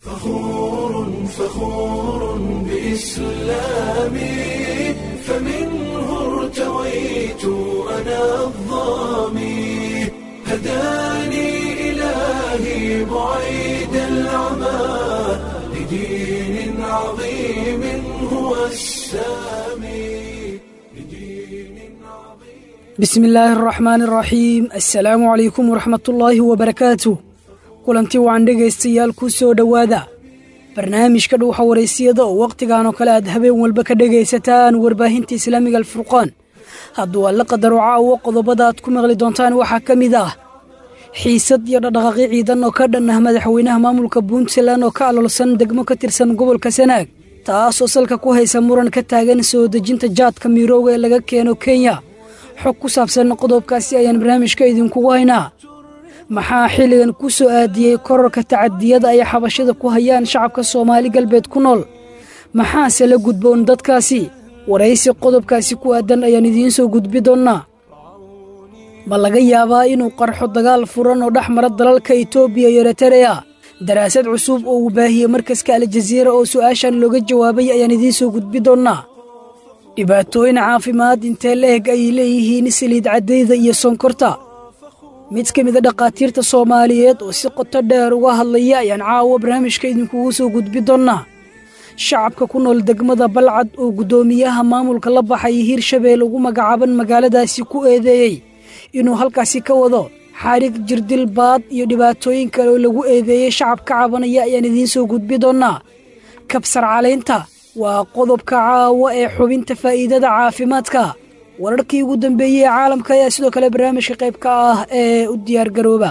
فخور فخور بإسلامي فمنه ارتويت أنا الظامي هداني إلهي بعيد العمى لدين عظيم هو السامي لدين عظيم bismi illaahi araxmaani araxiim assalaamu calaykum waraxmatullaahi wabarakaatu kulanti wacan dhegaystayaal ku soo dhowaada barnaamijka dhuuxa waraysiyada oo wakhtigan oo kale aad habeen walba ka dhegaysataan warbaahinta islaamiga alfurqaan hadduu alla qadaro caawo qodobada aad ku maqli doontaan waxaa ka mid ah xiisad iyo dhaqdhaqaaqi ciidan oo ka dhan ah madaxweynaha maamulka puntland oo ka aloolsan degmo ka tirsan gobolka sanaag taasoo salka ku haysa muran ka taagan soo dejinta jaadka miirooga ee laga keeno kenya xog ku saabsan qodobkaasi ayaan barnaamijka idinkugu haynaa maxaa xilligan ku soo aadiyey korarka tacadiyada ay xabashada ku hayaan shacabka soomaali galbeed ku nool maxaase la gudboon dadkaasi waraysi qodobkaasi ku aadan ayaan idiin soo gudbi doonnaa ma laga yaabaa inuu qarxo dagaal furan oo dhex mara dalalka itoobiya iyo eritereya daraasad cusub oo uu baahiyey markaska aljaziira oo su'aashan looga jawaabay ayaan idiin soo gudbi doonnaa dhibaatooyin caafimaad intee la eg ayay leeyihiin saliid caddayda iyo sonkorta mid ka mida dhakhaatiirta soomaaliyeed oo si qoto dheer uga hadlaya ayaan caawa barnaamijka idinkugu soo gudbi doonnaa shacabka ku nool degmada balcad oo guddoomiyaha maamulka la baxay hirshabelle ugu magacaaban magaaladaasi ku eedeeyey inuu halkaasi ka wado xarig jirdil baad iyo dhibaatooyin kale oo lagu eedeeyey shacab ka cabanaya ayaan idiin soo gudbi doonnaa kabsar calaynta waa qodobka caawa ee xubinta faa'iidada caafimaadka wararkii ugu dambeeyey ee caalamka ayaa sidoo kale barnaamijka qayb ka ah ee u diyaargarooba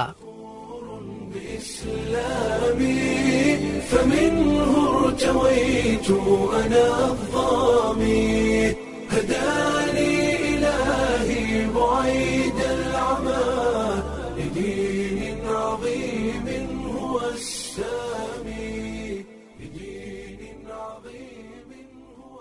بإسلامي فمنه ارتويت أنا الظامي هداني إلهي بعيد العمى لدين عظيم هو السامي لدين عظيم هو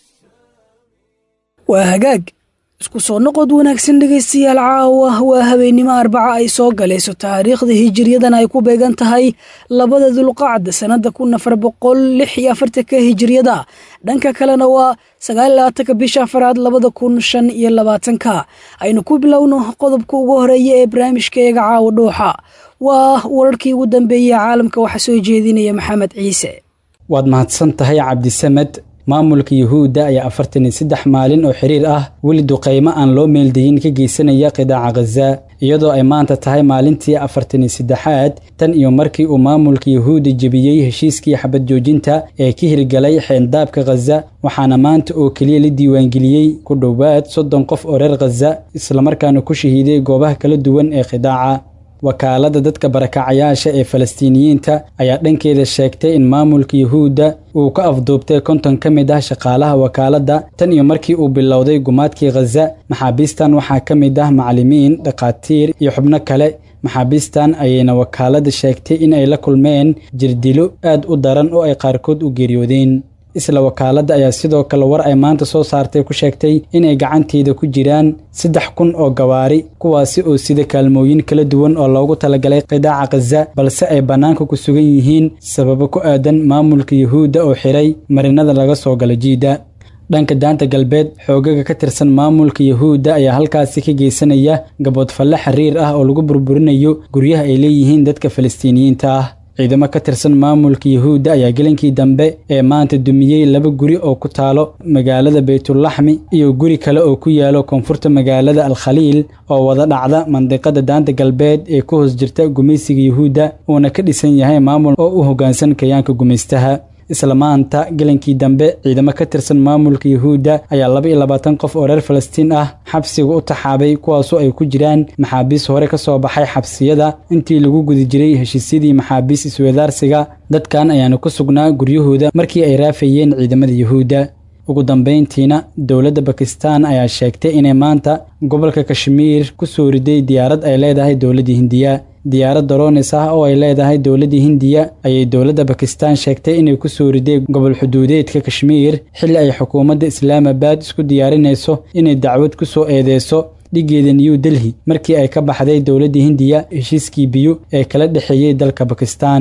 waa hagaag isku soo noqod wanaagsan dhegaystayaal caawa waa habeennimo arbaca ay soo galayso taariikhda hijiriyadan ay ku beegan tahay labada dulqacda sannadda kun afar boqol lix iyo afartanka hijiriyada dhanka kalena waa sagaal iyo labaatanka bisha afaraad labada kun shan iyo labaatanka aynu ku bilowno qodobka ugu horeeya ee barnaamijka eega caawa dhuuxa waa wararkii ugu dambeeyey caalamka waxaa soo jeedinaya maxamed ciise waad mahadsan tahay cabdisamed maamulka yuhuudda ayaa afartan iyo saddex maalin oo xiriir ah weli duqaymo aan loo meeldayin ka geysanaya qidaaca khaza iyadoo ay maanta tahay maalintii afartan iyo saddexaad tan iyo markii uu maamulka yuhuudda jebiyey heshiiskii xabad joojinta ee ka hirgalay xeendaabka khaza waxaana maanta oo keliya la diiwaangeliyey ku dhowaad soddon qof oo reer khaza islamarkaana ku shahiiday goobaha kala duwan ee qidaaca wakaaladda dadka barakacayaasha ee falastiiniyiinta ayaa dhankeeda sheegtay in maamulka yuhuudda uu ka afduubtay konton ka mid ah shaqaalaha wakaaladda tan iyo markii uu bilowday gumaadkii khaza maxaabiistan waxaa ka mid ah macallimiin dhakhaatiir iyo xubno kale maxaabiistan ayayna wakaaladda sheegtay in ay la kulmeen jirdilo aad u daran oo ay qaarkood u geeriyoodeen isla wakaaladda ayaa sidoo kale war ay maanta soo saartay ku sheegtay inay gacanteeda ku jiraan saddex kun oo gawaari kuwaasi oo sida kaalmooyin kala duwan oo loogu talagalay qidaaca khaza balse ay bannaanka ku sugan yihiin sababo ku aadan maamulka yuhuudda oo xiray marinada laga soo galo jiidda dhanka daanta galbeed xoogaga ka tirsan maamulka yuhuudda ayaa halkaasi ka geysanaya gaboodfalle xiriir ah oo lagu burburinayo guryaha ay leeyihiin dadka falastiiniyiinta ah ciidamo ka tirsan maamulka yuhuudda ayaa gelinkii dambe ee maanta dumiyey laba guri oo ku taalo magaalada baytulaxmi iyo guri kale oo ku yaalo koonfurta magaalada alkhaliil oo wada dhacda mandiqada daanta galbeed ee ku hoos jirta gumaysiga yuhuudda uuna ka dhisan yahay maamul oo u hoggaansan kayaanka gumaystaha isla maanta gelinkii dambe ciidamo ka tirsan maamulka yuhuudda ayaa laba iyo labaatan qof oo reer falastiin ah xabsiga u taxaabay kuwaasoo ay ku jiraan maxaabiis hore ka soo baxay xabsiyada intii lagu guda jiray heshiisyadii maxaabiis iswadaarsiga dadkan ayaana ku sugnaa guryahooda markii ay raafayeen ciidamada yuhuudda ugu dambayntiina dowladda bakistan ayaa sheegtay inay maanta gobolka kashmiir ku soo riday diyaarad ay leedahay dowladda hindiya diyaarad daroonis ah oo ay leedahay dowladda hindiya ayay dowladda bakistan sheegtay inay ku soo riday gobol xuduudeedka kashmiir xilli ay xukuumadda islaamabad isku diyaarinayso inay dacwad ku soo eedeyso dhigeeda new delhi markii ay ka baxday dowladda hindiya heshiiskii biyo ee kala dhexeeyey dalka bakistan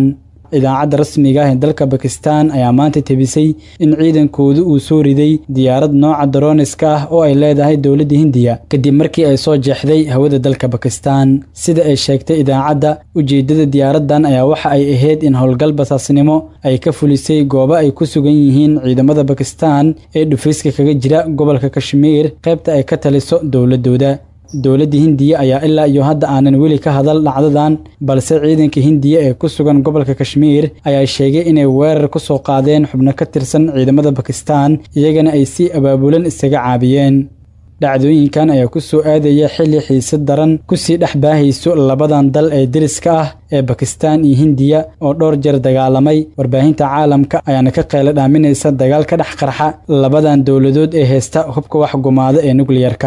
idaacadda rasmiga ah ee dalka bakistan ayaa maanta tebisay in ciidankoodu uu soo riday diyaarad nooca daroniska ah oo ay leedahay dowladda hindiya kadib markii ay soo jeexday hawada dalka bakistan sida ay sheegtay idaacadda ujeeddada diyaaraddan ayaa waxa ay ahayd in howlgal basaasnimo ay ka fulisay goobo ay ku sugan yihiin ciidamada bakistan ee dhufayska kaga jira gobolka kashmiir qaybta ay ka taliso dowladooda dowladda hindiya ayaa ilaa iyo hadda aanan weli ka hadal dhacdadan balse ciidanka hindiya ee ku sugan gobolka kashmiir ayaa sheegay inay weerar ku soo qaadeen xubno ka tirsan ciidamada bakistan iyagana ay si abaabulan isaga caabiyeen dhacdooyinkan ayaa ku soo aadaya xilli xiisad daran kusii dhex baahayso labadan dal ee deriska ah ee bakistan iyo hindiya oo dhowr jeer dagaalamay warbaahinta caalamka ayaana ka qaylo dhaaminaysa dagaal ka dhex qarxa labadan dowladood ee heysta hubka wax gumaada ee nukliyarka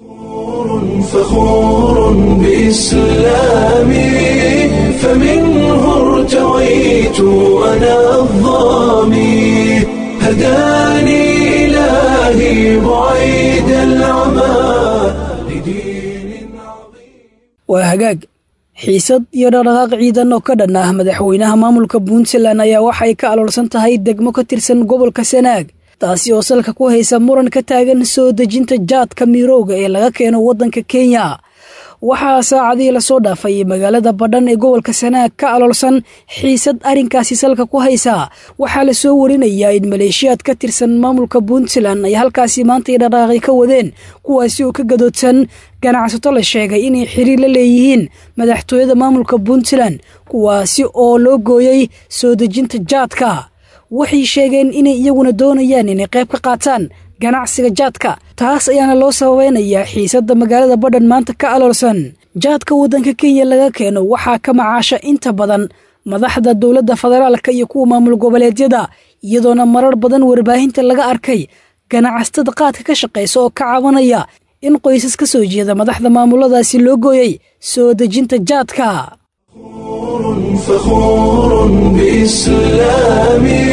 فخور بإسلامي فمنه ارتويت أنا الظامي هداني إلهي بعيد العمى لدين عظيم waa hagaag xiisad iyo dhaqdhaqaaq ciidan oo ka dhan ah madaxweynaha maamulka puntland ayaa waxay ka aloolsan tahay degmo ka tirsan gobolka sanaag taasi oo salka ku haysa muran ka taagan soo dejinta jaadka miirowga ee laga keeno waddanka kenya waxaa saacadihii lasoo dhaafay magaalada badhan ee gobolka sanaag ka aloolsan xiisad arrinkaasi salka ku haysa waxaa la soo warinayaa in maleeshiyaad ka tirsan maamulka puntland ay halkaasi maantay dhaqaaqi ka wadeen kuwaasi oo ka gadoodsan ganacsato la sheegay inay xiriir la leeyihiin madaxtooyada maamulka puntland kuwaasi oo loo gooyey soo dejinta jaadka waxay sheegeen inay iyaguna doonayaan inay qayb ka qaataan ganacsiga jaadka taas ayaana loo sababeynayaa xiisadda magaalada badhan maanta ka aloolsan jaadka waddanka kenya laga keeno waxaa ka macaasha inta badan madaxda dowladda federaalka iyo kuwa maamul goboleedyada iyadoona marar badan warbaahinta laga arkay ganacsatada qaadka ka shaqaysa oo ka cabanaya in qoysas ka soo jeeda madaxda maamuladaasi loo gooyey soo dejinta jaadka فخور بإسلامي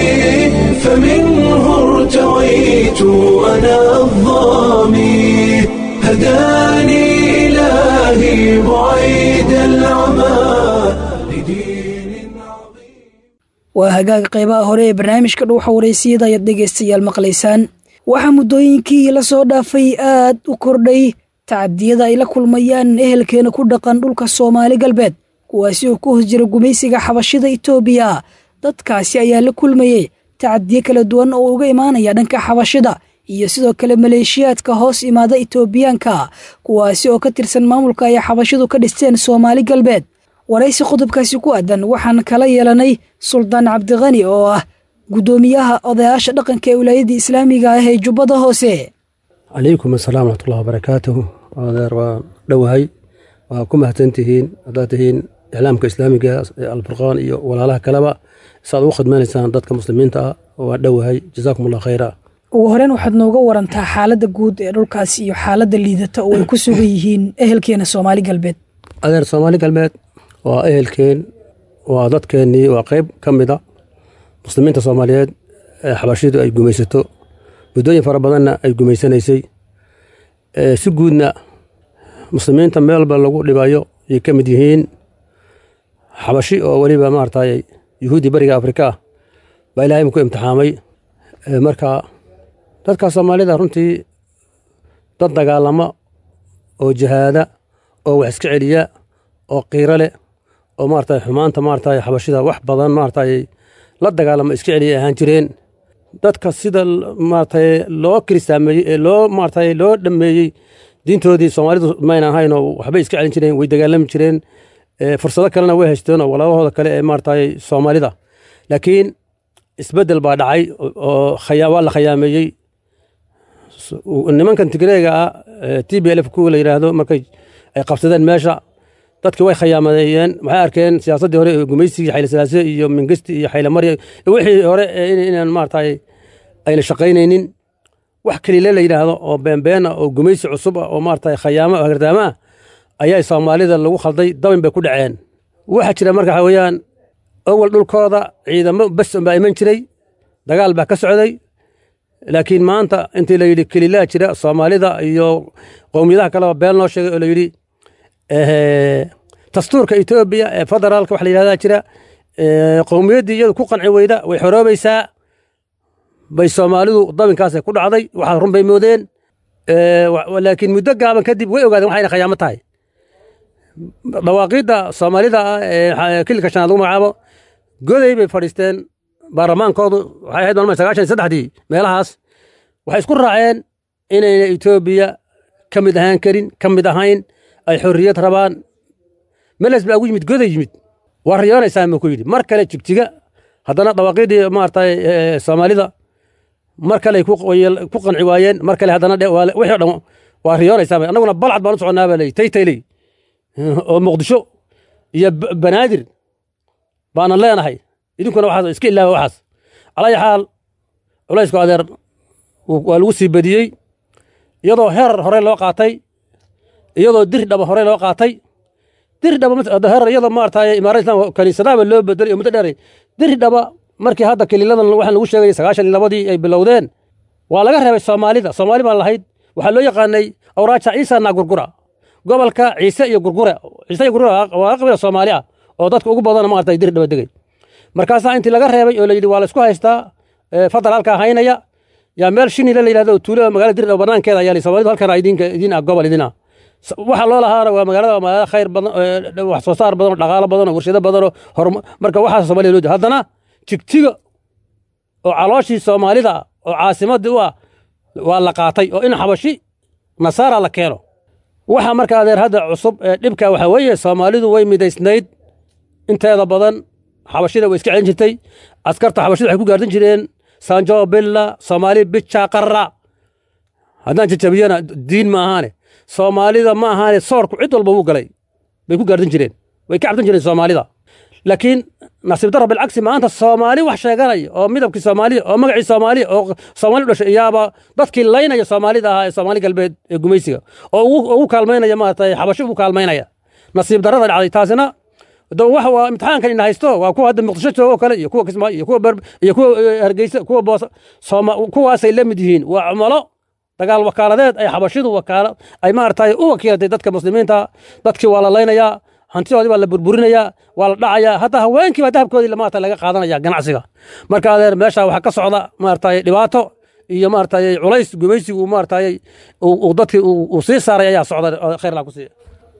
فمنه ارتويت أنا الظامي هداني إلهي بعيد العمى لدين عظيم waa hagaag qaybaha hore ee barnaamijka dhuuxa waraysiyada ayaad dhegaystayaal maqlaysaan waxaa muddooyinkii la soo dhaafay aad u kordhay tacadiyada ay la kulmayaan ehelkeena ku dhaqan dhulka soomaali galbeed kuwaasi oo ku hoos jira gumaysiga xabashida itoobiya dadkaasi ayaa la kulmayey tacadiyo kala duwan oo uga imaanaya dhanka xabashida iyo sidoo kale maleeshiyaadka hoos imaada itoobiyaanka kuwaasi oo ka tirsan maamulka ay xabashidu ka dhisteen soomaali galbeed waraysi qodobkaasi ku aadan waxaan kala yeelanay suldaan cabdiqani oo ah guddoomiyaha odayaasha dhaqanka ee wilaayadda islaamiga ah ee jubbada hoose calaykum asalaam waraxmatullahi wabarakaatuhu adeer waan dhowahay waa ku mahadsantihiin haddaad tihiin iclaamka islaamiga ee alfurqaan iyo walaalaha kaleba saad ugu khidmaynaysaan dadka muslimiinta ah waan dhowahay jazaakum allah khayra ugu horeyn waxaad nooga warantaa xaaladda guud ee dhulkaas iyo xaaladda liidata oo ay ku sugan yihiin ehelkeena soomaali galbeed adeer soomaali galbeed waa ehelkeen waa dadkeennii waa qayb ka mid a muslimiinta soomaaliyeed ee xabashidu ay gumaysato muddooyin fara badanna ay gumaysanaysay si guudna muslimiinta meelba lagu dhibayo ayay ka mid yihiin xabashi oo weliba maaragtay yuhuuddi bariga afrika ah baa ilahay ku imtixaamay marka dadka soomaalida runtii dad dagaalama oo jihaada oo wax iska celiya oo qiiro leh oo maaragtay xumaanta maaragtay xabashida wax badan maaragtay la dagaalama iska celiya ahaan jireen dadka sida maaragtay loo kiristaameeyey ee loo maaragtay loo dhammeeyey diintoodii soomaalidu mayna ahayn oo waxbay iska celin jireen way dagaalami jireen fursado kalena way haysteen oo walaabahooda kale ee maaragtay soomaalida laakiin isbeddel baa dhacay oo waa la khayaameeyey nimankan tigreega ah t b lf kuwa la yidhaahdo markay ay qabsadeen meesha dadki way khayaamadeeyeen waxay arkeen siyaasaddii hore ee gumaysigii xayle salaase iyo mingesti iyo xayle marya wixii hore inaan maaragtay ayna shaqaynaynin wax kaliile la yidhaahdo oo beenbeena oo gumaysi cusub ah oo maaragtay khayaamo hagardaama ah ayaa soomaalida lagu khalday dabin bay ku dhaceen waxaa jira marka waxa weeyaan awal dhulkooda ciidamo bes baa iman jiray dagaal baa ka socday laakiin maanta intii la yidhi kelilaa jira soomaalida iyo qowmiyadaha kaleba been loo sheegay oo la yidhi dastuurka etoobiya ee federaalka wax la yidhahdaa jira qowmiyaddii iyadu ku qanci weyda way xoroobaysaa bay soomaalidu dabinkaasay ku dhacday waxaa run bay moodeen laakiin muddo gaaban kadib way ogaadeen waxayna khayaamo tahay dhawaaqiidda soomaalida ah ee kililka shanaad lagu magacaabo goday bay fadhiisteen baarlamaankoodu waxay ahayd maalmaha sagaashan iyo saddexdii meelahaas waxay isku raaceen inayna etoobiya ka mid ahaan karin ka mid ahayn ay xorriyad rabaan meles baa ugu yimid goday yimid waa riyoonaysaan buu ku yidhi mar kale jigjiga haddana dhawaaqiiddii maaragtay soomaalida mar kale ku qanci waayeen mar kale haddana wixii o dhan waa riyoonaysaan annaguna balcad baan u soconnaa baa leeyi taytayley oo muqdisho iyo banaadir baanan leenahay idinkuna waxaas iska ilaawa waxaas calaayi xaal culaysku adeer waa lagu sii badiyey iyadoo heer hore loo qaatay iyadoo diri dhaba hore loo qaatay diri dhaba heer iyadoo maaragtay imaarada islamka kaniisadaaba loo bedelay oo muddo dheeray diri dhaba markii hadda kaliiladan waxaan lagu sheegay sagaashan iyo labadii ay bilowdeen waa laga reebay soomaalida soomaali baan lahayd waxaa loo yaqaanay awraaja ciisa naa gurgura gobolka ciise iyo gurgure ciise iyo gurgure waa qabila soomaali ah oo dadka ugu badana maaragtay diri dhaba degay markaasaa intii laga reebay oo la yidhi waa la isku haystaa fadal halkaa haynaya yaa meel shinile la yidhahdo tuulo magaalada dirdhaba banaankeeda ayaa soomaalidu halkan idinka idin ah gobol idin ah waxa loo lahaana waa magaalada waa magaalada khayr badan wax soo saar badan oo dhaqaalo badan oo warshado badan oo horumar marka waxaas soomaalida loo jeeda haddana jigjiga oo calooshii soomaalida oo caasimadii u ah waa la qaatay oo in xabashi nasaara la keeno waxa marka adeer hadda cusub ee dhibka waxaa weeye soomaalidu way midaysnayd inteeda badan xabashida way iska celin jirtay askarta xabashida waxay ku gaardan jireen sanjo billa soomaali bija qarra haddaan jajabiyana diin ma ahaane soomaalida ma ahaane soorku cid walba wuu galay bay ku gaardan jireen way ka cabsan jireen soomaalida laakiin nasiib darra bilcagsi maanta soomaali wax sheeganaya oo midabkii soomaaliya oo magacii soomaaliya oo soomaali u dhashay iyaaba dadkii laynaya soomaalida ahaa ee soomaali galbeed ee gumaysiga oo ugu kaalmaynaya maaragtay xabashi ugu kaalmaynaya nasiib darrada dhacday taasina waxa waa imtixaankan ina haysto waa kuwa hadda muqdisho joogo kale iyo kuwa kismaayo iyo kuwa iyo kuwa hargeysa kuwa boos sooma kuwaasay la mid yihiin waa cumalo dagaal wakaaladeed ay xabashidu wakaala ay maaragtay u wakiilatay dadka muslimiinta dadkii waa la laynayaa hantidoodii baa la burburinayaa waa la dhacayaa hataa haweenkii baa dahabkoodii maarata laga qaadanaya ganacsiga marka adeer meesha waxaa ka socda maaragtay dhibaato iyo maaragtay culays gumaysigu maaragtay uu dadkii uu sii saaray ayaa socda khayr laa ku siiya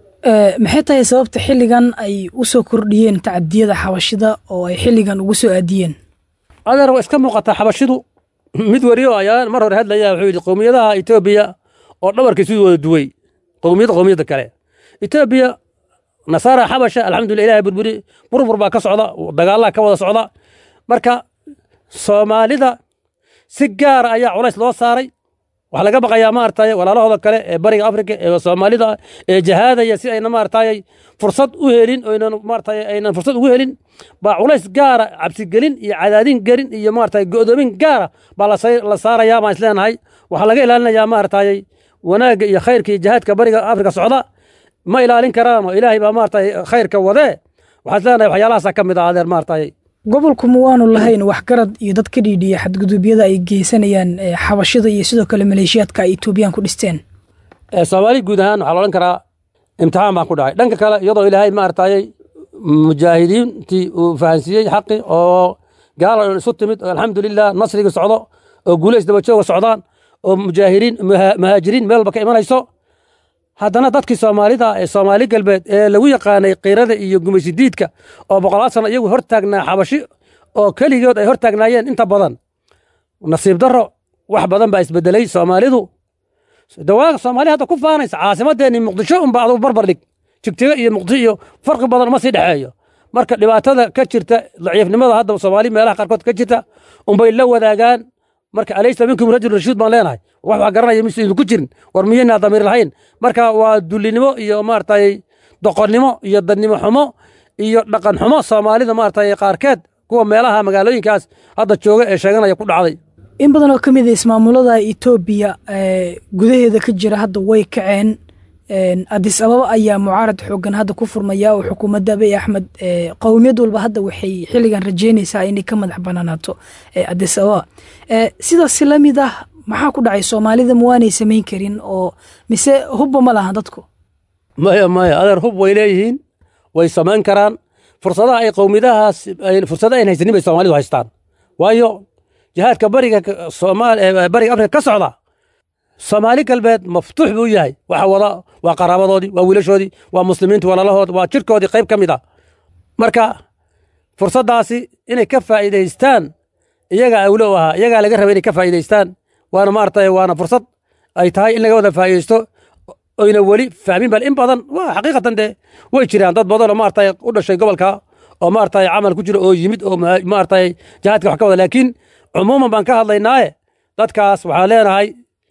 maxay tahay sababta xilligan ay u soo kordhiyeen tacadiyada xabashida oo ay xilligan ugu soo aadiyeen adeer waa iska muuqataa xabashidu mid wariyo ayaa mar hore hadlaya wuxuu yidhi qowmiyadaha etoobiya oo dhabarkiisu wada duway qowmiyadda qowmiyadda kale etoobiya nasaara xabasha alxamdulillah ilahay burburi burbur baa ka socda dagaallaa ka wada socda marka soomaalida si gaara ayaa culays loo saaray waxaa laga baqayaa maaragtay walaalahooda kale ee bariga afrika ee soomaalida ee jahaadaya si ayna maaragtay fursad u helin oynan maaragtay aynan fursad ugu helin baa culays gaara cabsigelin iyo cadaadin gelin iyo maaragtay go'doomin gaara baa la saarayaa baan isleenahay waxaa laga ilaalinayaa maaragtay wanaagga iyo khayrka iyo jihaadka bariga afrika socda ma ilaalin karaan oo ilaahay baa maaragtay khayrka wadee waxaan isleenahay waxyaalahaasa ka mid ah adeer maaragtay gobolku ma waanu lahayn waxgarad iyo dad ka dhiidhiya xadgudubyada ay geysanayaan xabashida iyo sidoo kale maleeshiyaadka ay etoobiyaan ku dhisteen soomaali guud ahaan waxaa la odhan karaa imtixaan baan ku dhacay dhanka kale iyadoo ilaahay maaragtay mujaahidiintii uu fahansiiyey xaqi oo gaala isu timid oo alxamdulilah nasrigii socdo oo guulays dabajooga socdaan oo mujaahiriin muhaajiriin meel walba ka imanayso haddana dadkii soomaalida ee soomaali galbeed ee lagu yaqaanay kiirada iyo gumaysidiidka oo boqolaal sano iyagu hor taagnaa xabashi oo keligood ay hor taagnaayeen inta badan nasiib darro wax badan baa isbedelay soomaalidu dawaaga soomaali hadda ku faanaysa caasimadeennii muqdisho unba adugu barbar dhig jigtigo iyo muqdisho iyo farqi badan uma sii dhexeeyo marka dhibaatada ka jirta daciifnimada hadda soomaali meelaha qaarkood ka jirta unbay la wadaagaan marka alaysa minkum rajul rashuud baan leenahay wax wax garanaya mise idinku jirin war miyaynaa damiir lahayn marka waa dullinimo iyo maaragtay doqonnimo iyo dadnimo xumo iyo dhaqan xumo soomaalida maaragtay qaarkeed kuwa meelaha magaalooyinkaas hadda jooga ee sheeganaya ku dhacday in badan oo ka mid a ismaamulada etoobiya gudaheeda ka jira hadda way kaceen adis ababa ayaa mucaarad xoogan hadda ku furmaya oo xukuumadda abiy axmed qowmiyad walba hadda waxay xilligan rajeynaysaa inay ka madax banaanaato adis ababa sidaasi la mid ah maxaa ku dhacay soomaalida ma waanay samayn karin oo mise hubba ma lahan dadku maya maya adeer hub way leeyihiin way samayn karaan fursadaha ay qowmiyadahaas fursada ayn haysanin bay soomaalidu haystaan waayo jihaadka bariga bariga afrika ka socda soomaali galbeed maftuux buu yahay waxa wada waa qaraabadoodii waa wiilashoodii waa muslimiintu walalahood waa jirkoodii qayb ka mid a marka fursaddaasi inay ka faa'iidaystaan iyagaa awlo u ahaa iyagaa laga raba inay ka faa'iidaystaan waana maaragtay waana fursad ay tahay in laga wada faa'iidaysto oyna weli fahmin bal in badan waa xaqiiqatan dee way jiraan dad badan oo maaragtay u dhashay gobolka oo maaragtay camal ku jira oo yimid oo maaragtay jihaadka wax ka wada laakiin cumuuman baan ka hadlaynaaye dadkaas waxaan leenahay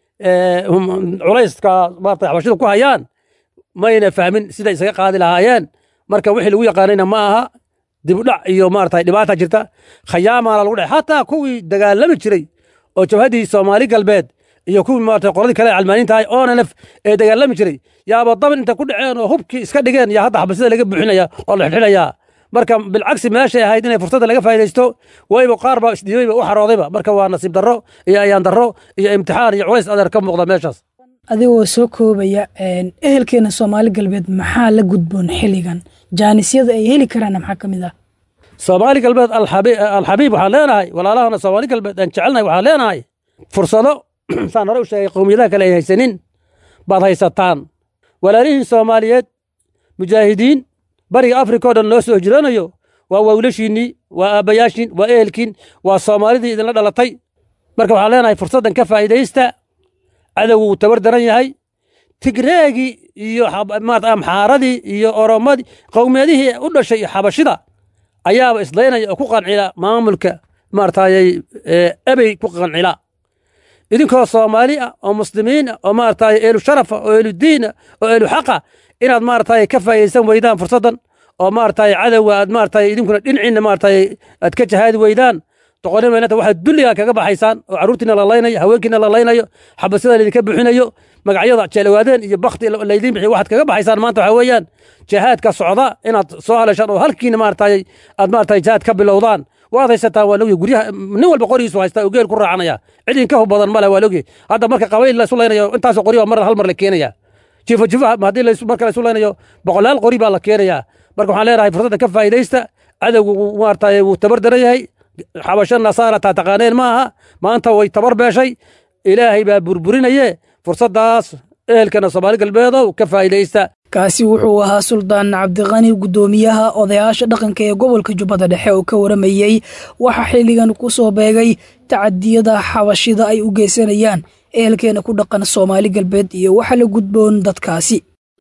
culayska maaragtay xabashidu ku hayaan mayna fahmin siday isaga qaadi lahaayeen marka wixii lagu yaqaanayna ma aha dibudhac iyo maaragtay dhibaata jirta khayaamaana lagu dhac xataa kuwii dagaalami jiray oo jabhaddii soomaali galbeed iyo kuwii maaragtay qoladii kale calmaaniinta ahay oonanaf ee dagaalami jiray yaaba daban inta ku dhaceen oo hubkii iska dhigeen yaa hadda xabasida laga buuxinaya oo la xidxidhayaa marka bilcagsi meeshay ahayd inay fursadda laga faa'idaysto wayba qaar baa isdhiibayba u xaroodayba marka waa nasiib darro iyo ayaan darro iyo imtixaan iyo culays adeer ka muuqda meeshaas adigoo soo koobaya ehelkeena soomaali galbeed maxaa la gudboon xilligan jaanisyada ay heli karaanna maxaa ka mid ah soomaali galbeed alxabiib waxaan leenahay walaalahana soomaali galbeed aan jecelnahay waxaan leenahay fursado saan hore u sheegay qowmiyadaha kale ay haysanin baad haysataan walaalihiin soomaaliyeed mujaahidiin bariga afrika o dhan noo soo hijranayo waa wawlashiinnii waa aabbayaashiin waa ehelkiin waa soomaalidii idinla dhalatay marka waxaan leenahay fursaddan ka faa'iidaysta cadowgu wuu tabar daran yahay tigreegii iyo amxaaradii iyo oromadii qowmiyadihii u dhashay xabashida ayaaba islaynaya oo ku qancila maamulka maaragtay ebey ku qancila idinkoo soomaali ah oo muslimiin ah oo maaragtay eelu sharafa oo eelu diina oo eelu xaqa inaad maaragtay ka faa'idaysan weydaan fursaddan oo maaragtay cadowga aad maaragtay idinkuna dhinaciinna maaragtay aad ka jahaadi weydaan doqonin weynanta waxaad dulligaa kaga baxaysaan oo carruurtiina la laynayo haweenkiina la laynayo xabasida laydinka buuxinayo magacyada jeelawaadeen iyo bakti laydiin bixiyo waxaad kaga baxaysaan maanta waxaa weeyaan jihaadka socda inaad soo haleeshaan oo halkiina maaragtay aad maaragtay jihaad ka bilowdaan waad haysataan waa logyahy guryaha nin walba qorigiisu haystaa oo geel ku raacanaya cid inka hub badan male waa logyahy hadda marka qabayl la isu laynayo intaasoo qori baa mar hal mar la keenaya jiifo jiifaha haddii marka la isu laynayo boqolaal qori baa la keenayaa marka waxaan leenahay fursadda ka faa'idaysta cadowgu maaragtay wuu tabar daran yahay xabasho nasaara taa taqaaneen ma aha maanta way tabar beeshay ilaahay baa burburinaye fursaddaas ehelkana soomaali galbeedow ka faa'idaysta kaasi wuxuu ahaa suldaan cabdiqani guddoomiyaha odayaasha dhaqanka ee gobolka jubbada dhexe oo ka waramayey waxaa xilligan ku soo beegay tacadiyada xabashida ay u geysanayaan ehelkeena ku dhaqan soomaali galbeed iyo waxa la gudboon dadkaasi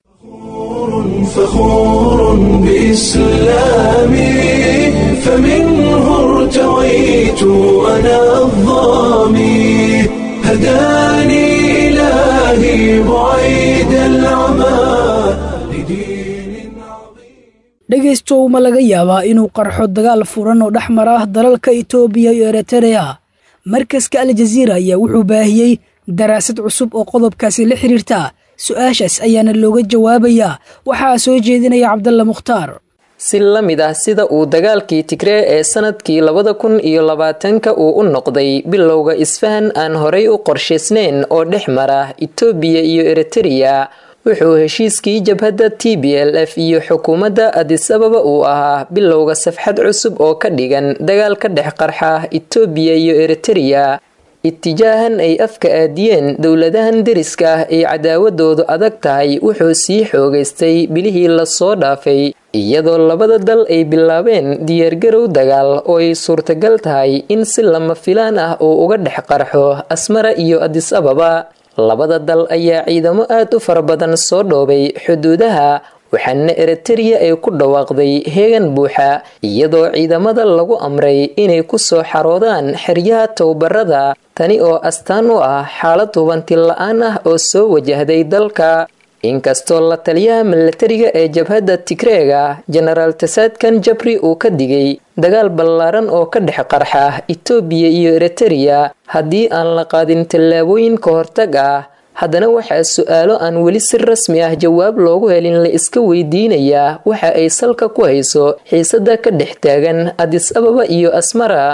فخور بإسلامي فمنه ارتويت أنا الظامي هداني إلهي بعيد العمى لدين عظيم dhegaystow ma laga yaabaa inuu qarxo dagaal furan oo dhex mara dalalka itoobiya iyo eritereya markaska aljaziira ayaa wuxuu baahiyey daraasad cusub oo qodobkaasi la xiriirta su-aashaas ayaana looga jawaabayaa waxaa soo jeedinaya cabdalla mukhtaar si la mid ah sida uu dagaalkii tigree ee sanadkii labada kun iyo labaatanka uu u noqday bilowga isfahan aan horay u qorshaysnayn oo dhex mara itoobiya iyo eritereya wuxuu heshiiskii jabhadda t b l f iyo xukuumadda adis ababa uu ahaa bilowga safxad cusub oo ka dhigan dagaal ka dhex qarxa itoobiya iyo eritereya itijaahan ay afka aadiyeen dowladahan deriska ah ee cadaawadoodu adag tahay wuxuu sii xoogaystay bilihii lasoo dhaafay iyadoo labada dal ay bilaabeen diyaargarow dagaal oo ay suurtagal tahay in si lama filaan ah uu uga dhex qarxo asmara iyo adis ababa labada dal ayaa ciidamo aad u fara badan soo dhoobay xuduudaha waxaana eritereya ay ku dhawaaqday heegan buuxa iyadoo ciidamada lagu amray inay ku soo xaroodaan xeryaha tababarada tani oo astaan u ah xaalad hubanti la-aan ah oo soo wajahday dalka inkastoo la taliyaha milatariga ee jabhadda tigreega jenaraal tasaadkan jabri uu ka digay dagaal ballaaran oo ka dhex qarxa itoobiya iyo eritereya haddii aan la qaadin tallaabooyin ka hortag ah haddana waxaa su-aalo aan weli si rasmi ah jawaab loogu helin la iska weydiinayaa waxa ay salka ku hayso xiisada ka dhex taagan adis ababa iyo asmara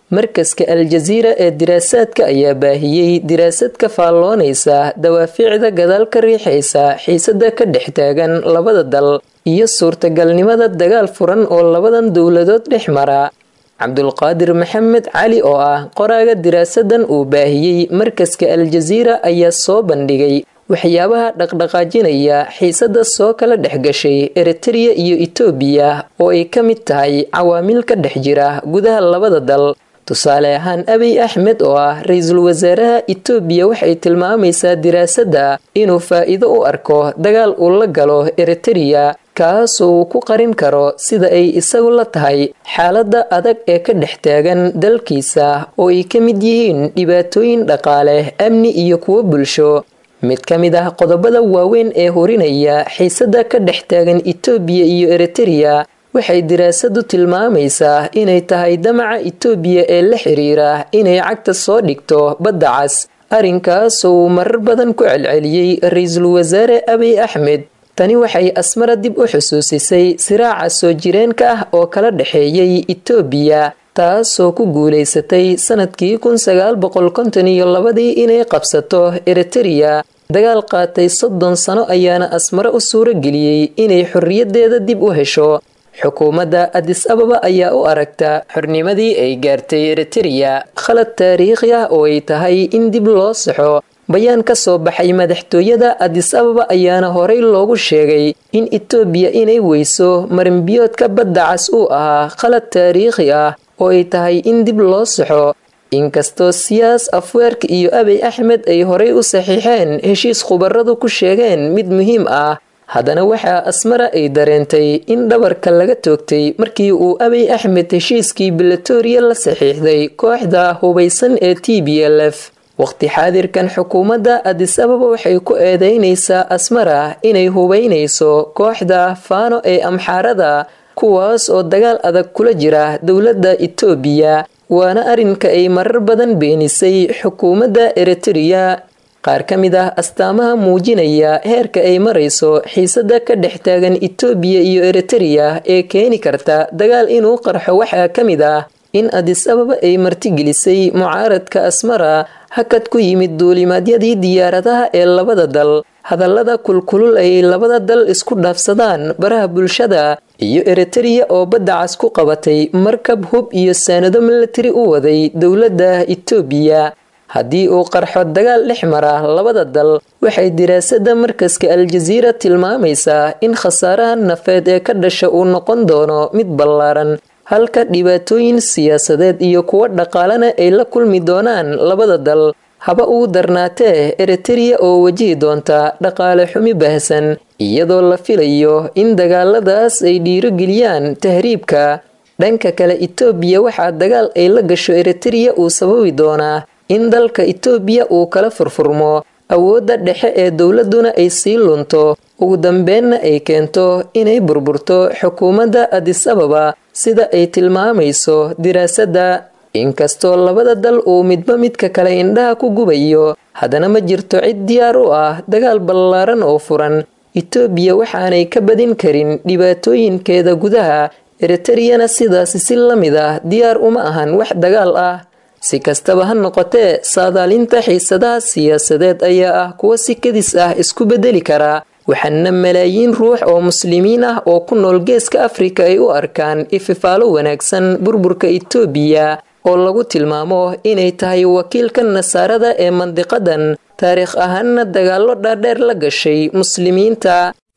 markaska al-jasiira ee diraasaadka ayaa baahiyey diraasad ka faalloonaysa dawaaficda gadaal ka riixaysa xiisada ka dhex taagan labada dal iyo suurtagalnimada dagaal furan oo labadan dowladood dhex mara cabdulqaadir maxamed cali oo ah qoraaga diraasadan uu baahiyey markaska al-jasiira ayaa soo bandhigay waxyaabaha dhaqdhaqaajinaya xiisada soo kala dhex gashay eritreya iyo etoobiya oo ay ka mid tahay cawaamil ka dhex jira gudaha labada dal tusaale ahaan abiy axmed oo ah ra-iisul wasaaraha etoobiya waxay tilmaamaysaa diraasadda inuu faa'iido u arko dagaal uu la galo eritreya kaasoo uu ku qarin karo sida ay isagu la tahay xaaladda adag ee ka dhex taagan dalkiisa oo ay ka mid yihiin dhibaatooyin dhaqaale amni iyo kuwo bulsho mid ka mid ah qodobada waaweyn ee horinaya xiisada ka dhex taagan etoobiya iyo eritreya waxay diraasadu tilmaamaysaa inay tahay damaca etoobiya ee la xiriira inay cagta soo dhigto badda cas arrinkaasoo uu marar badan ku celceliyey ra-iisul wasaare abiy axmed tani waxay asmara dib u xusuusisay siraaca soo jireenka ah oo kala dhexeeyey etoobiya taasoo ku guulaysatay sanadkii kun sagaal boqol konton iyo labadii inay qabsato eritreya dagaal qaatay soddon sano ayaana asmare u suuro geliyey inay xorriyadeeda dib u hesho xukuumadda adis ababa ayaa u aragta xornimadii ay gaartay eritreya khalad taariikhi ah oo ay tahay in dib loo saxo bayaan ka soo baxay madaxtooyada adis ababa ayaana horey loogu sheegay in etoobiya inay weyso marinbiyoodka badda cas uu ahaa khalad taariikhi ah oo ay tahay in dib loo saxo inkastoo siyaas afweerka iyo abiy axmed ay horey u saxiixeen heshiis khubaradu ku sheegeen mid muhiim ah haddana waxaa asmara ay dareentay in dhabarka laga toogtay markii uu abiy axmed heshiiskii bilatoriya la saxiixday kooxda hubaysan ee t b l f waqti xaadirkan xukuumadda adis ababa waxay ku eedeynaysaa asmara inay hubaynayso kooxda faano ee amxaarada kuwaas oo dagaal adag kula jira dowladda etoobiya waana arrinka ay marar badan beenisay xukuumadda eritreya qaar ka mid ah astaamaha muujinaya heerka ay marayso xiisada ka dhex taagan etoobiya iyo eritreya ee keeni karta dagaal inuu qarxo waxaa ka mid ah in adis ababa ay martigelisay mucaaradka asmara hakad ku yimid duulimaadyadii diyaaradaha ee labada dal hadallada kulkulul ay labada dal isku dhaafsadaan baraha bulshada iyo eritreya oo badda cas ku qabatay markab hub iyo saanado milatari u waday dowladda etoobiya haddii uu qarxo dagaal dhex mara labada dal waxay diraasada markaska al-jasiira tilmaamaysaa in khasaaraha nafeed ee ka dhasha uu noqon doono mid ballaaran halka dhibaatooyin siyaasadeed iyo kuwo dhaqaalena ay la kulmi doonaan labada dal haba ugu darnaatee eritreya oo wajihi doonta dhaqaale xumi baahsan iyadoo la filayo in dagaaladaas ay dhiirogeliyaan tahriibka dhanka kale etoobiya waxaa dagaal ay la gasho eritreya uu sababi doonaa in dalka etoobiya uu kala furfurmo awoodda dhexe ee dowladuna ay sii lunto ugu dambeenna ay keento inay burburto xukuumadda adis ababa sida ay tilmaamayso diraasadda inkastoo labada dal uu midba midka kale indhaha ku gubayo haddana ma jirto cid diyaar u ah dagaal ballaaran oo furan etoobiya waxaanay ka badin karin dhibaatooyinkeeda gudaha eritreyana sidaasi si la mid ah diyaar uma ahan wax dagaal ah si kastaba ha noqotee saadaalinta xiisadaha siyaasadeed ayaa ah kuwa si kadis ah isku bedeli karaa waxaana malaayiin ruux oo muslimiin ah oo ku nool geeska afrika ay u arkaan ififaalo wanaagsan burburka etoobiya oo lagu tilmaamo inay tahay wakiilka nasaarada ee mandiqadan taariikh ahaanna dagaallo dhaadheer la gashay muslimiinta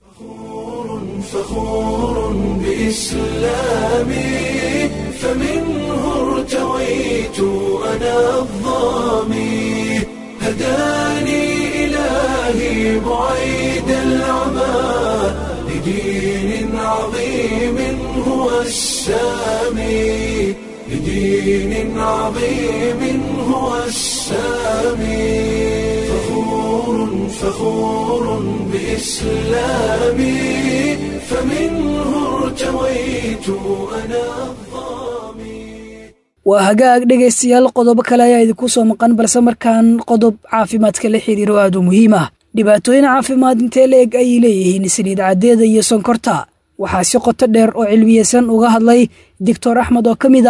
فخور بإسلامي فمنه ارتويت أنا الظامي هداني إلهي بعيد العمى لدين عظيم هو السامي لدين عظيم هو السامي فخور فخور بإسلامي فمنه ارتويت أنا الظامي waa hagaag dhegaystayaal qodobo kale ayaa idinku soo maqan balse markaan qodob caafimaadka la xiriiro aad u muhiim ah dhibaatooyin caafimaad intee la eg ayay leeyihiin saliid caddeeda iyo sonkorta waxaa si qoto dheer oo cilmiyeysan uga hadlay doctor axmed oo ka mid ah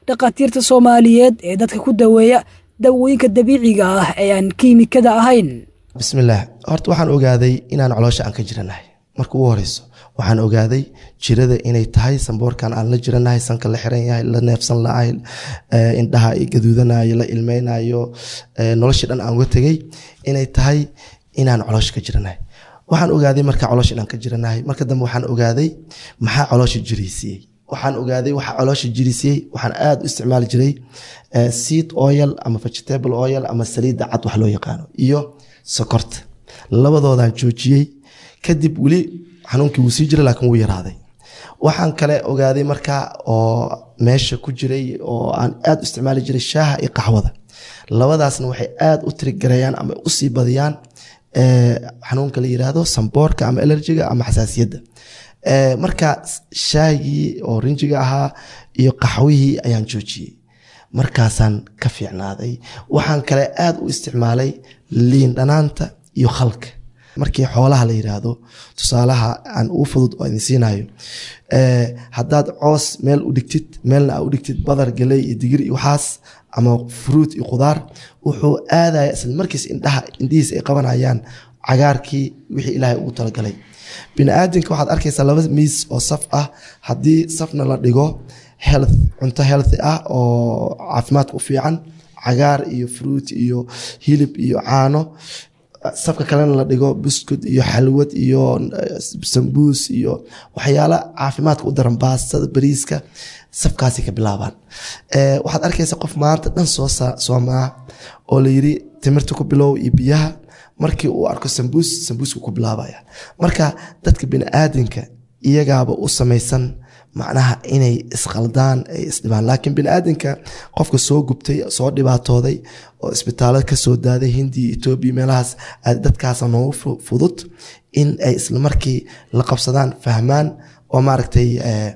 dhakhaatiirta soomaaliyeed ee dadka ku daweeya dawooyinka dabiiciga ah ee aan kiimikada ahayn bismillaah horta waxaan ogaaday inaan caloosha aan ka jiranahay marka ugu horeyso waxaan ogaaday jirada inay tahay samboorkan aan la jiranahay sanka la xiran yahay la neefsan lahay indhaha gaduudanayo la ilmeynayo noloshii dhan aan uga tegay inay tahay inaan caloosha ka jiranahay waxaan ogaaday marka caloosha inaan ka jiranahay marka dambe waxaan ogaaday maxaa caloosha jiraysiiyey waxaan ogaaday waxa caloosha jirisiiyey waxaan aada u isticmaali jiray seed oil ama vegetable oil ama saliidda cad wax loo yaqaano iyo sokorta labadoodaan joojiyey kadib weli xanuunkii wuu sii jiray laakiin wuu yaraaday waxaan kale ogaaday markaa oo meesha ku jiray oo aan aada u isticmaali jiray shaaha iyo qaxwada labadaasna waxay aada u tirigareeyaan ama usii badiyaan xanuunka la yiraahdo samboorka ama elerjiga ama xasaasiyadda marka shaahigii oo rinjiga ahaa iyo qaxwihii ayaan joojiyey markaasaan ka fiicnaaday waxaan kale aada u isticmaalay liin dhanaanta iyo khalka markii xoolaha la yiraahdo tusaalaha aan uu fudud oo idin siinayo haddaad coos meel u dhigtid meelna aa u dhigtid badar galey iyo digir iyo waxaas ama fruut iyo khudaar wuxuu aadaya isla markiis indhaha indhihiis ay qabanayaan cagaarkii wixii ilaahay ugu talagalay bini aadamka waxaad arkaysaa laba miis oo saf ah haddii safna la dhigo health cunto healthy ah oo caafimaadka u fiican cagaar iyo fruit iyo hilib iyo caano safka kalena la dhigo buskud iyo xalwad iyo sambuus iyo waxyaala caafimaadka u daran baastada bariiska safkaasi ka bilaabaan waxaad arkaysa qof maanta dhan soo soomaa oo layiri timirta ku bilow iyo biyaha markii uu arko sambuus sambuusku ku bilaabaya marka dadka bini aadamka iyagaaba u samaysan macnaha inay isqaldaan ay isdhibaan laakiin bini aadamka qofka soo gubtay soo dhibaatooday oo isbitaalo kasoo daaday hindiya etoobiya meelahaas dadkaasa noogu fudud in ay islamarkii la qabsadaan fahmaan oo maaragtay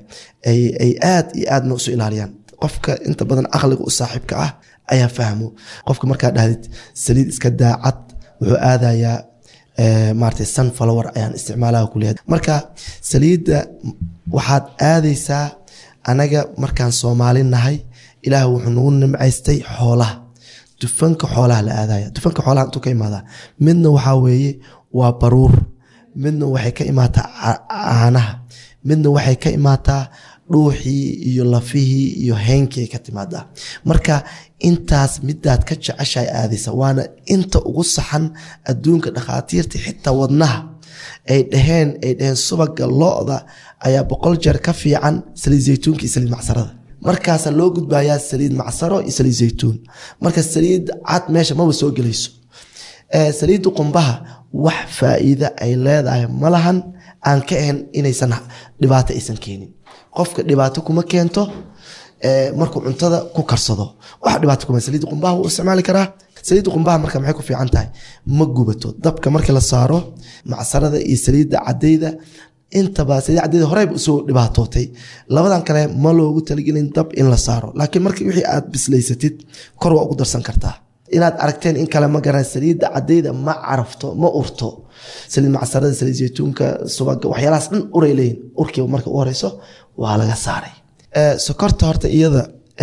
ay aad iyo aadna isu ilaaliyaan qofka inta badan aqliga u saaxiibka ah ayaa fahmo qofka markaa dhahdid saliid iska daacad wuxuu aadayaa maarata sunflower ayaan isticmaalaha kuleeyahay marka saliidda waxaad aadaysaa anaga markaan soomaali nahay ilaah wuxuu nagu nimcaystay xoolaha dufanka xoolaha la aadaya dufanka xoolaha intuu ka imaadaa midna waxaa weeye waa baruur midna waxay ka imaataa caanaha midna waxay ka imaataa dhuuxii iyo lafihii iyo heynkii ay ka timaadaa marka intaas midaad ka jeceshahay aadaysa waana inta ugu saxan adduunka dhakhaatiirta xitaa wadnaha ay dhaheen ay dhaheen subaga lo-da ayaa boqol jeer ka fiican saliid zaytuunka iyo saliid macsarada markaasaa loo gudbayaa saliid macsaro iyo saliid zaytuun marka saliid cad meesha maba soo gelayso saliidda qumbaha wax faa'iida ay leedahay malahan aan ka ahayn inaysan dhibaato aysan keenin qofka dhibaato kuma keento markuu cuntada ku karsado wax dhibaato kuma saliidda qumbaha wuu isticmaali karaa saliidda qumbaha marka maxay ku fiican tahay ma gubato dabka markii la saaro macsarada iyo saliidda cadayda intaba saliid cadayda horeyba usoo dhibaatootay labadan kale ma loogu talagelin dab in la saaro laakiin markii wixii aad bislaysatid kor waa ugu darsan kartaa inaad aragteen in kale ma garan saliidda cadayda ma carafto ma urto saliid macsarada saliid zaytuunka subaga waxyaalahaas dhan uray leeyihin urkiiba marka u horeyso waa laga saaray sokorta horta iyada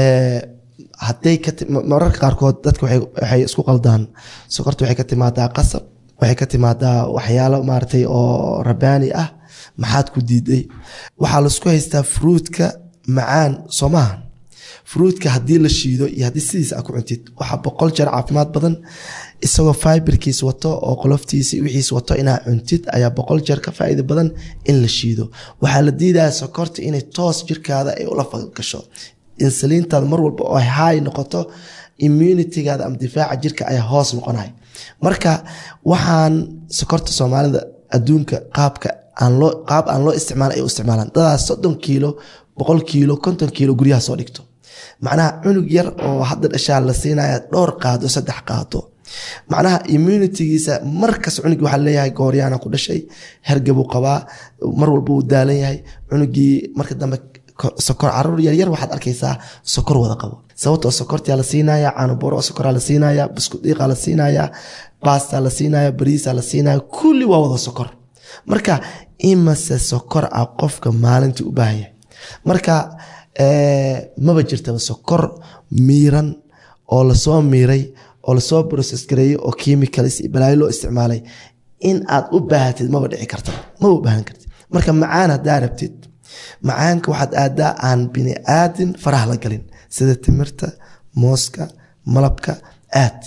haday mararka qaarkood dadka waxay isku qaldaan sokorta waxay ka timaadaa qasab waxay ka timaadaa waxyaalo maaragtay oo rabaani ah maxaad ku diiday waxaa laisku haystaa fruutka macaan soo maahan fruutka haddii la shiido iyo haddii sidiisa aa ku cuntid waxaa boqol jeer caafimaad badan isagoo fiberkiis wato oo qoloftiisa wixiis wato inaa cuntid ayaa boqol jeer ka faa'iida badan in la shiido waxaa la diidaya sokorta inay toos jirkaada ay ula falgasho insaliintaada mar walba oo haay noqoto immunitygaada ama difaaca jirka ayaa hoos noqonaya marka waxaan sokorta soomaalida adduunka qaabka qaab aan loo isticmaal ay u isticmaalaan dadaas soddon kiilo boqol kiilo konton kiilo guryaha soo dhigto macnaha cunug yar oo hadda dhashaa la siinaya dhowr qaado saddex qaado macnaha immunitygiisa markas cunugii waxaa leeyahay gooryaana ku dhashay hergabuu qabaa mar walba wuu daalan yahay cunugii marka dambe sokor caruur yaryar waxaad arkaysaa sokor wada qabo sababtoo sokortaa la siinaya caanoboro sokoraa la siinaya buskudhiiqa la siinaya basta la siinaya bariisa la siinaya kulli waa wada sokor marka imase sokor ah qofka maalintii u baahan yahay marka maba jirtaba sokor miiran oo lasoo miiray oo lasoo process gareeyey oo chemicals iyo balaayo loo isticmaalay in aad u baahatid maba dhici karta maba u baahan kartid marka macaan haddaa rabtid macaanka waxaad aadaa aan bini aadin faraha la galin sida timirta mooska malabka aad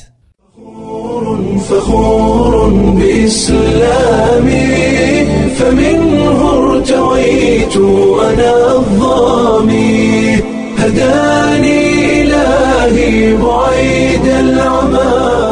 فخور بإسلامي فمنه ارتويت أنا الظامي هداني إلهي بعيد العمى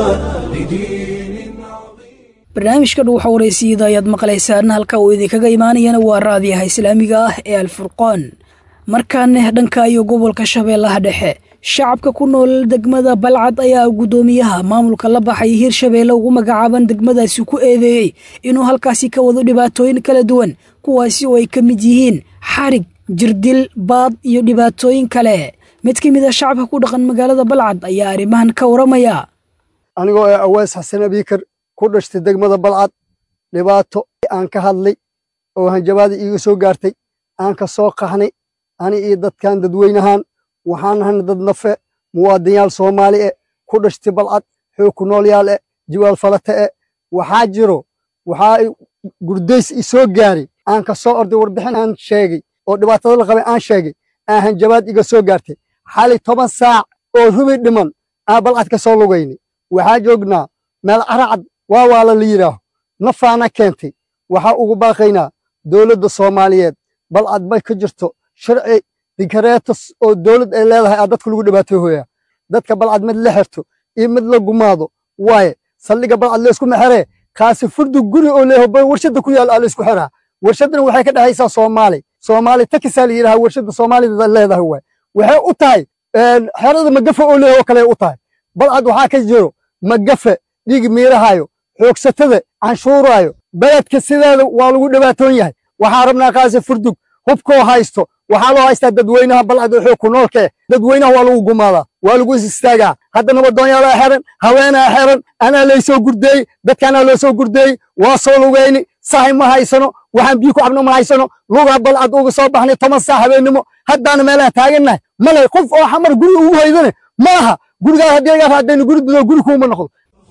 لدين عظيم barnaamijka dhuuxa waraysiyada ayaad maqlaysaan halka uu idinkaga imaanayana waa raadiyaha islaamiga ah ee alfurqoon markaana dhanka iyo gobolka shabeellaha dhexe shacabka ku nool degmada balcad ayaa guddoomiyaha maamulka la baxay hirshabeelle ugu magacaaban degmadaasi ku eedeeyey inuu halkaasi ka wado dhibaatooyin kala duwan kuwaasi oo ay ka mid yihiin xarig jirdil baad iyo dhibaatooyin kale mid ka mid a shacabka ku dhaqan magaalada balcad ayaa arrimahan ka waramaya anigoo ee awees xasan abiikar ku dhashtay degmada balcad dhibaato aan ka hadlay oo hanjabaada iiga soo gaartay aan ka soo qaxnay ani iyo dadkan dadweynahaan waxaan nahana dad nafe muwaadinyaal soomaali e ku dhashtay balcad xoog ku noolyaal e jiwaal falate e waxaa jiro waxaa gurdays i soo gaaray aan ka soo orday warbixin aan sheegay oo dhibaatada la qabay aan sheegay aan hanjabaad iga soo gaartay xali toban saac oo rubi dhiman aan balcad ka soo lugaynay waxaa joognaa meel caracad waa waala la yidhaaho nafaana keentay waxaa ugu baaqaynaa dowladda soomaaliyeed balcad bay ka jirto sharci dikareetas oo dowlad ay leedahay aa dadka lagu dhibaatay hooyaa dadka balcad mid la xirto iyo mid la gumaado waaye saldhiga balcad laysku mexeree kaasi furdu guri oo leeyaho warshadda ku yaal aa laysku xiraa warshaddana waxay ka dhexaysaa soomaali soomaali takisaa la yidhaha warshadda soomaalida leedahay waay waxay u tahay xerada magafe oo leeyaho kale u tahay balcad waxaa ka jiro magafe dhiig miirahayo xoogsatada canshuuraayo beledka sideeda waa lagu dhibaatoon yahay waxaa rabnaa kaasi furdug hubkoo haysto waxaa loo haystaa dadweynaha balcad oo xoog ku noolka eh dadweynaha waa lagu gumaadaa waa lagu is istaagaa hadda nabadoonyaalaa xeran haweenaa xeran anaa laysoo gurdeeyey dadkaanaa loo soo gurdeeyey waa soo lugayni sahay ma haysano waxaan biyo ku cabno ma haysano lugaa balcad uga soo baxnay toban saac habeennimo haddaana meelaha taagannahay male qof oo xamar guri ugu haydane ma aha gurigaas haddii lagaa raadayno guri dudo guri kuuma noqdo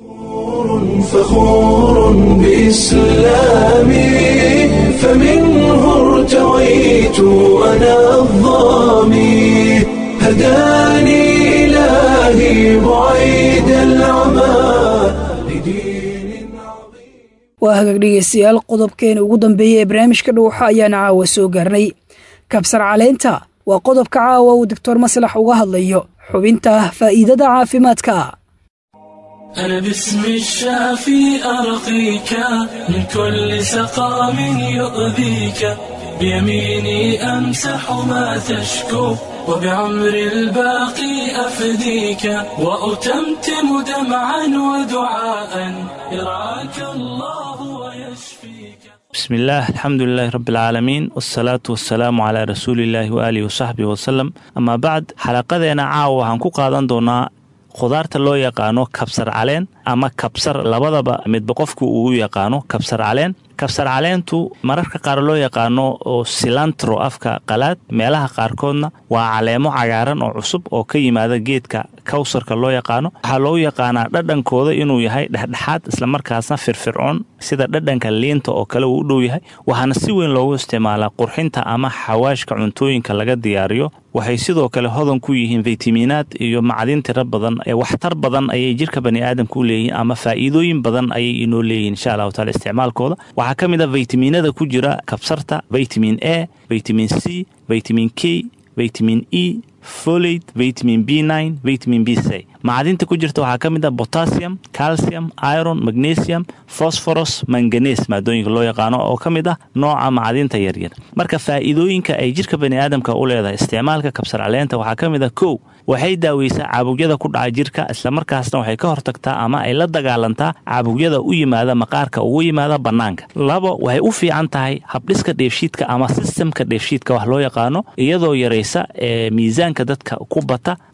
فخور بإسلامي فمنه ارتويت أنا الظامي هداني إلهي بعيد العمى لدين عظيم waa hagaag dhegeystayaal qodobkeena ugu dambeeya ee barnaamijka dhuuxa ayaana caawa soo gaarnay kabsar caleynta waa qodobka caawa uu doctor maslax uga hadlayo xubinta faa'iidada caafimaadka أنا باسم الشافي أرقيك من كل سقام يؤذيك بيميني أمسح ما تشكو وبعمر الباقي أفديك وأتمتم دمعا ودعاء يرعاك الله ويشفيك بسم الله الحمد لله رب العالمين والصلاة والسلام على رسول الله وآله وصحبه وسلم أما بعد حلقadeena caawa waxaan ku qaadan doonaa khudaarta loo yaqaano kabsar caleen ama kabsar labadaba midba qofku uu yaqaano kabsar caleen kabsar caleentu mararka qaar loo yaqaano oo silantro afka qalaad meelaha qaarkoodna waa caleemo cagaaran oo cusub oo ka yimaada geedka kawsarka loo yaqaano waxaa loogu yaqaanaa dhadhankooda inuu yahay dhexdhexaad islamarkaasna firfircoon sida dhadhanka liinta oo kale uu u dhow yahay waxaana si weyn loogu isticmaalaa qurxinta ama xawaashka cuntooyinka laga diyaariyo waxay sidoo kale hodan ku yihiin faytamiinaad iyo macdin tiro badan ee waxtar badan ayay jirka baniaadamka u leeyihiin ama faa'iidooyin badan ayay inoo leeyihin insha allahu taala isticmaalkooda waxaa ka mid a faytamiinada ku jira kabsarta vitamin a vitamin c vitamin k vitamin e folate vitamin b nine vitamin b c macdinta ku jirta waxaa ka mid a potassium calcium iron magnesium phosphorus manganes maadooyinka loo yaqaano oo ka mid ah nooca macdinta yaryar marka faa'iidooyinka ay jirka baniaadamka u leedahay isticmaalka kabsar caleenta waxaa ka mid a kow waxay daaweysaa caabugyada ku dhaca jirka islamarkaasna waxay ka hortagtaa ama ay la dagaalantaa caabugyada u yimaada maqaarka ugu yimaada bannaanka labo waxay u fiican tahay habdhiska dheefshiidka ama sistemka dheefshiidka wax loo yaqaano iyadoo yaraysa ee miisaanka dadka ku bata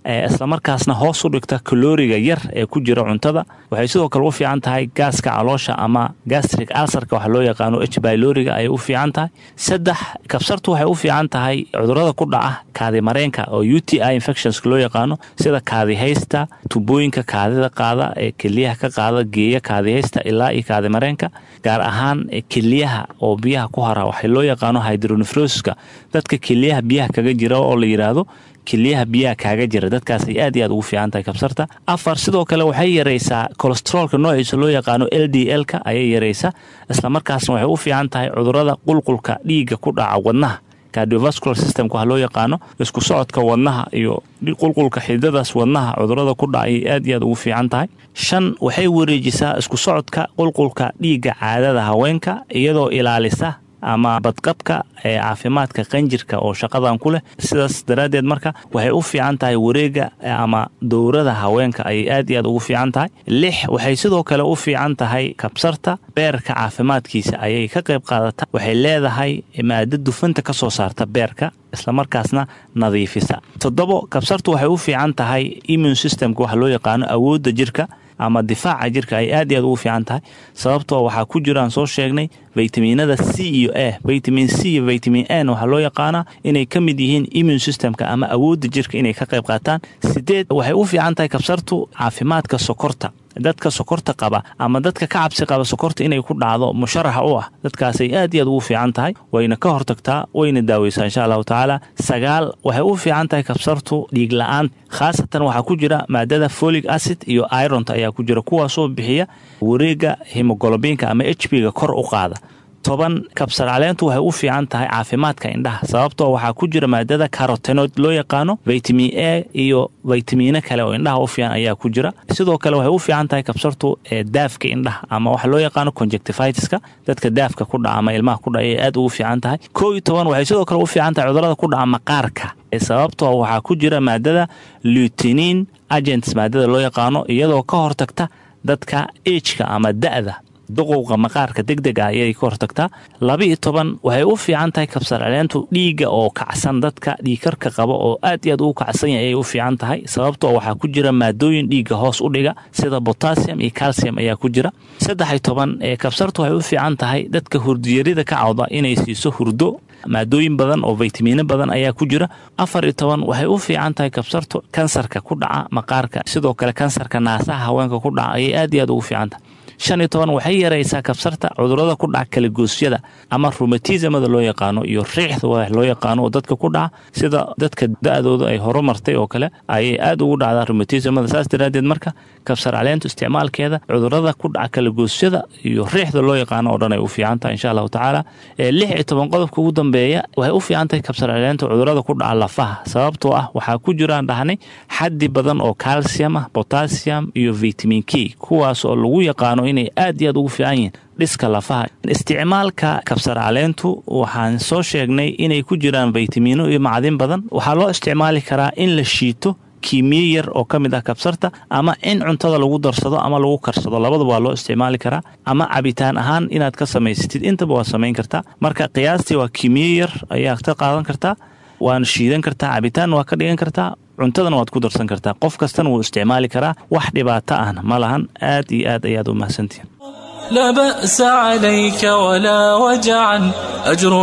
islamarkaasna hoos u dhigta kalooriga yar ee ku jira cuntada waxay sidoo kale u fiican tahay gaaska caloosha ama gastric alsarka waxa loo yaqaano h byloriga ayay u fiican tahay saddex kabsartu waxay u fiican tahay cudurada ku dhaca kaadimareenka oo u t i infectionska loo yaqaano sida kaadihaysta tubooyinka kaadida qaada ee keliyaha ka qaada geeya kaadihaysta ilaa iyo kaadimareenka gaar ahaan keliyaha oo biyaha ku hara waxay loo yaqaano hydronefroska dadka keliyaha biyaha kaga jira oo la yidhaahdo keliyaha biyaha kaaga jira dadkaasay aad iyo aad ugu fiican tahay kabsarta afar sidoo kale waxay yaraysaa kolesteroolka noociisa loo yaqaano l d l-ka ayay yaraysaa islamarkaasna waxay u fiican tahay cudurada qulqulka dhiigga ku dhaca wadnaha cardiovascular systemka waxa loo yaqaano isku socodka wadnaha iyo qulqulka xididadaas wadnaha cudurada ku dhaca ayay aad iyo aad ugu fiican tahay shan waxay wareejisaa isku socodka qulqulka dhiigga caadada haweenka iyadoo ilaalisa ama badqabka ee caafimaadka qanjirka oo shaqadan ku leh sidaas daraaddeed marka waxay u fiican tahay wareega ama dowrada haweenka ayay aad iyo aad ugu fiican tahay lix waxay sidoo kale u fiican tahay kabsarta beerka caafimaadkiisa ayay ka qayb qaadata waxay leedahay maado dufanta ka soo saarta beerka islamarkaasna nadiifisa toddobo kabsartu waxay u fiican tahay immune systemka waxa loo yaqaano awoodda jirka ama difaaca jirka ay aad iyo aad ugu fiican tahay sababtoo waxaa ku jiraan soo sheegnay vitaminada c iyo a vitamin c iyo vitamin n waxaa loo yaqaanaa inay ka mid yihiin immune systemka ama awoodda jirka inay ka qayb qaataan sideed waxay u fiican tahay kabsartu caafimaadka sokorta dadka sokorta qaba ama dadka ka cabsi qaba sokorta inay ku dhacdo musharaxa u ah dadkaasay aad iyo aad ugu fiican tahay wayna ka hortagtaa wayna daaweysaa insha allahu tacaala sagaal waxay u fiican tahay kabsartu dhiig la-aan khaasatan waxaa ku jira maadada folic acid iyo ironta ayaa ku jira kuwaasoo bixiya wareega hemogolobiinka ama h b ga kor u qaada toban kabsar caleentu waxay u fiican tahay caafimaadka indhaha sababtoo waxaa ku jira maadada carotenoid loo yaqaano vitamin a iyo vitamiino kale oo indhaha u fiican ayaa ku jira sidoo kale waxay u fiican tahay kabsartu ee daafka indhaha ama waxa loo yaqaano conjectivitiska dadka daafka ku dhaca ama ilmaha ku dhaca ayay aad ugu fiican tahay koo iyo toban waxay sidoo kale u fiican tahay cudurada ku dhaca maqaarka sababtoo waxaa ku jira maadada lutinin agents maadada loo yaqaano iyadoo ka hortagta dadka ejka ama da'da duqowga maqaarka deg deg ah ayay ka hortagtaa laba iyo toban waxay u fiican tahay kabsar caleentu dhiigga oo kacsan dadka dhiigkarka qaba oo aad iyo aad ugu kacsan yahay ayay u fiican tahay sababtoo waxaa ku jira maadooyin dhiigga hoos u dhiga sida botassium iyo calcium ayaa ku jira saddex iyo toban ee kabsartu waxay u fiican tahay dadka hurdiyarida ka cawda inay siiso hurdo maadooyin badan oo vitamiino badan ayaa ku jira afar iyo toban waxay u fiican tahay kabsartu kansarka ku dhaca maqaarka sidoo kale kansarka naasaha haweenka ku dhaca ayay aad iyo aad ugu fiican tahay shan iyo toban waxay yaraysaa kabsarta cudurada ku dhaca kalagoosyada ama rumatismada loo yaqaano iyo riixda wa loo yaqaano oo dadka ku dhaca sida dadka da-dooda ay horumartay oo kale ayay aad ugu dhacdaa rumatismada saas daraaddeed marka kabsar caleentu isticmaalkeeda cudurada ku dhaca kalagoosyada iyo riixda loo yaqaano oo dhan ay u fiican tahay insha allahu tacaala lix iyo toban qodobka ugu dambeeya waxay u fiican tahay kabsar caleentu cudurada ku dhaca lafaha sababtoo ah waxaa ku jiraan dhahnay xaddi badan oo calcium ah potassium iyo vitamin k kuwaas oo lagu yaqaano inay aad iyo aad ugu fiican yihiin dhiska lafaha isticmaalka kabsar caleentu waxaan soo sheegnay inay ku jiraan vitamiino iyo macdin badan waxaa loo isticmaali karaa in la shiito kiimiye yar oo ka mid ah kabsarta ama in cuntada lagu darsado ama lagu karsado labadaba waa loo isticmaali karaa ama cabitaan ahaan inaad ka samaysatid intaba waa samayn kartaa marka qiyaastii waa kiimiye yar ayaa ka qaadan kartaa waana shiidan kartaa cabitaan waa ka dhigan kartaa cuntadana waad ku darsan kartaa qof kastana wuu isticmaali karaa wax dhibaato ahna ma lahan aad iyo aad ayaad u mahadsantihin لا بأس عليك ولا وجعا أجر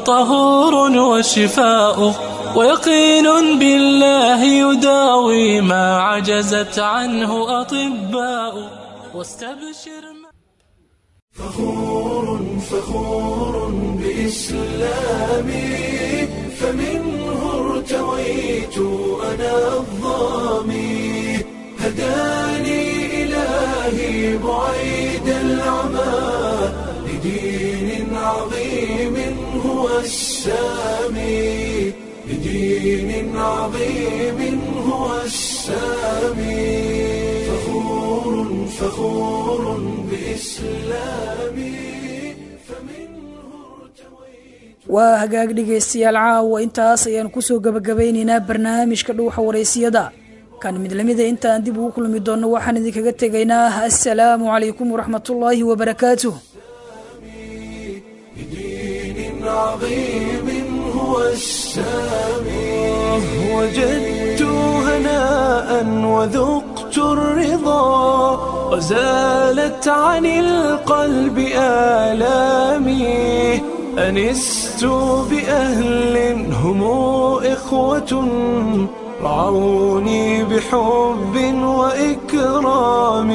وطهور وشفاء ويقين بالله يداوي ما عجزت عنه أطباء واستبشر فخور فخور بإسلامي فمنه ارتويت أنا الظامي هداني إلهي بعيد العمى لدين عظيم هو السامي لدين عظيم هو السامي فخور فخور بإسلامي waa hagaag dhegaystayaal caawa intaas ayaan kusoo gebagabaynaynaa barnaamijka dhuuxa waraysiyada kan mid lamida intaan dib ugu kulmi doonno waxaan idinkaga tegaynaa assalaamu calaykum waraxmatullaahi wabarakaatuh عظيم هو السامي وجدت شربت هناء وذقت الرضا وزالت عن القلب آلامي أنست بأهل هم إخوة رعوني بحب وإكرام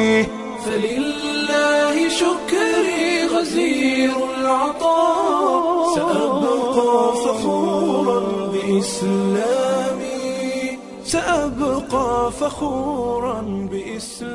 فلله شكري غزير العطاء سأبقى فخورا بإسلامي سأبقى فخورا بإسلامي